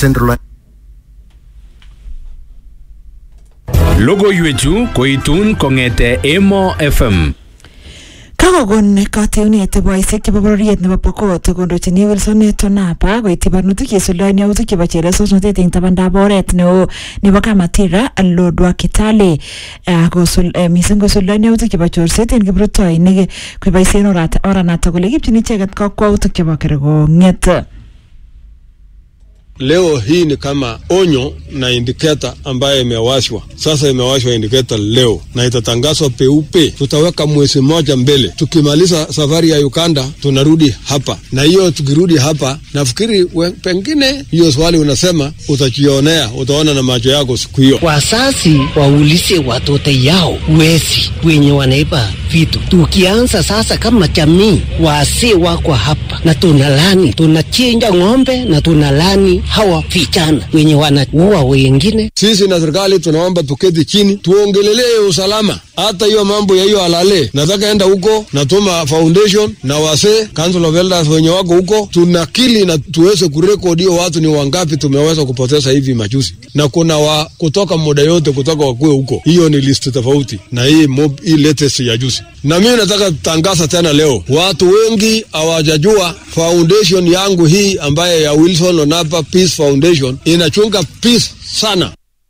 Central Logoiwechu koitun kong'ete Emo FM. Kakokon kateunet boisiek chebo bororiet nebo Pokot kondochin Wilson Tonapa koityi barnotik cheisuldoen yautik chebo chelesosnotet eng tabandab oret neo nebo Kamatira Lodwar Kitale Ah, kosul- eh, mising kosuldoen yautik chebo chorset en kiprutoinik koboisien orat- oranato kole kipchin icheket kakwautik chebo kerkong'et Leo hii ni kama onyo na indiketa ambayo imewashwa sasa. Imewashwa indiketa leo na itatangazwa peupe. Tutaweka mwezi mmoja mbele, tukimaliza safari ya Uganda tunarudi hapa, na hiyo tukirudi hapa, nafikiri we- pengine hiyo swali unasema utajionea, utaona na macho yako siku hiyo. Wazazi waulize watoto yao wezi wenye wanaiba vitu. Tukianza sasa kama jamii, wazee wako hapa na tunalani, tunachinja ng'ombe na tunalani hawa vijana wenye wanaua wengine. Sisi na serikali tunaomba tuketi chini tuongelelee usalama. Hata hiyo mambo ya hiyo alale, nataka enda huko, natuma foundation na wasee council of elders wenye wako huko, tunakili na tuweze kurekodi hiyo watu ni wangapi tumeweza kupoteza hivi majuzi, na kuna wa kutoka muda yote kutoka wakue huko. Hiyo ni list tofauti na hii mob, hii latest ya juzi. Na mimi nataka tangaza tena leo, watu wengi hawajajua foundation yangu hii ambaye ya Wilson Onapa Peace Foundation inachunga peace sana.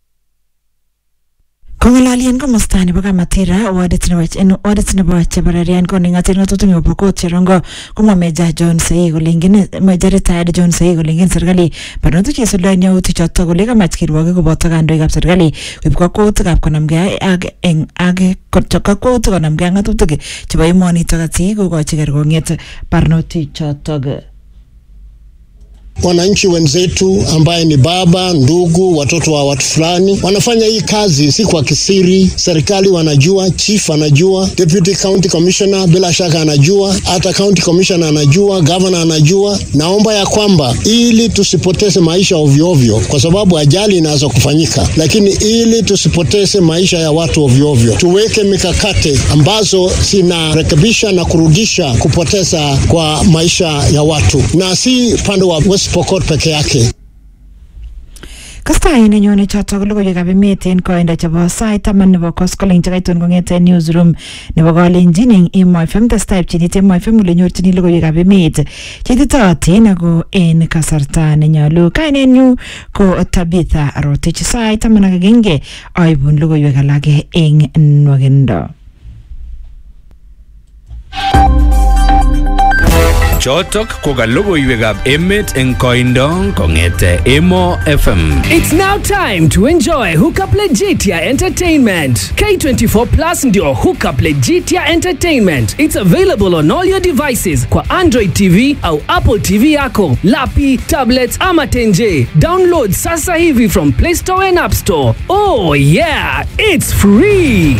Kong'alalien komosta nebo Kamatira wadit nebo en wadit nebo Chebararian koning'atin ng'atutik nebo Pokot Cherongo komwa Meja John Sei kole ingen Meja retired John Sei kole ingen serikali barnotik cheisuldoen yautik chotok kole kamach kirwogik koboto kandoikab serikali koib kakwautikab konamgei ak eng ak kakwautik konamgei ak ng'atutik chebo emonitok asi kokochi kerkong'et barnotik chotok. wananchi wenzetu ambaye ni baba, ndugu, watoto wa watu fulani wanafanya hii kazi si kwa kisiri. Serikali wanajua, chief anajua, deputy county commissioner bila shaka anajua, hata county commissioner anajua, governor anajua. Naomba ya kwamba ili tusipoteze maisha ovyo ovyo, kwa sababu ajali inaweza kufanyika, lakini ili tusipoteze maisha ya watu ovyo ovyo, tuweke mikakati ambazo zinarekebisha na kurudisha kupoteza kwa maisha ya watu, na si upande wa West Pokot peke yake. Kastai nenyone chotok ko logoiwekab emet en koindo chebo sait taman nebo koskoling chekaitun kong'ete newsroom nebo kalenjin eng Emo FM testai pchinit Emo FM ole nyorchini logoiwekab emet cheititootin ako en kasarta nenyolu kainenyu ko Tabitha Rotich sait taman ak agenge aibun logoiwek alak eng nwakindo Chotok ko ka logoiwekab emet eng koindo kong'ete Emo FM. It's now time to enjoy Hookup Legitia Entertainment. K24 Plus ndio Hookup Legitia Entertainment. It's available on all your devices kwa Android TV au Apple TV yako, lapi, tablets ama tenje. Download sasa hivi from Play Store and App Store. Oh yeah, it's free.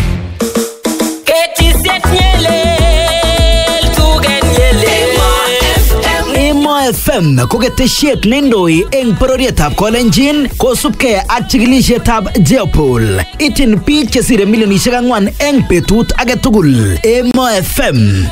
Emo FM ko ketesiet neindoi eng bororietab Kolenjin kosubkei ak chikilisietab Jeopol. Ityin biik chesire milionisiek ang'wan eng betut age tugul. Emo FM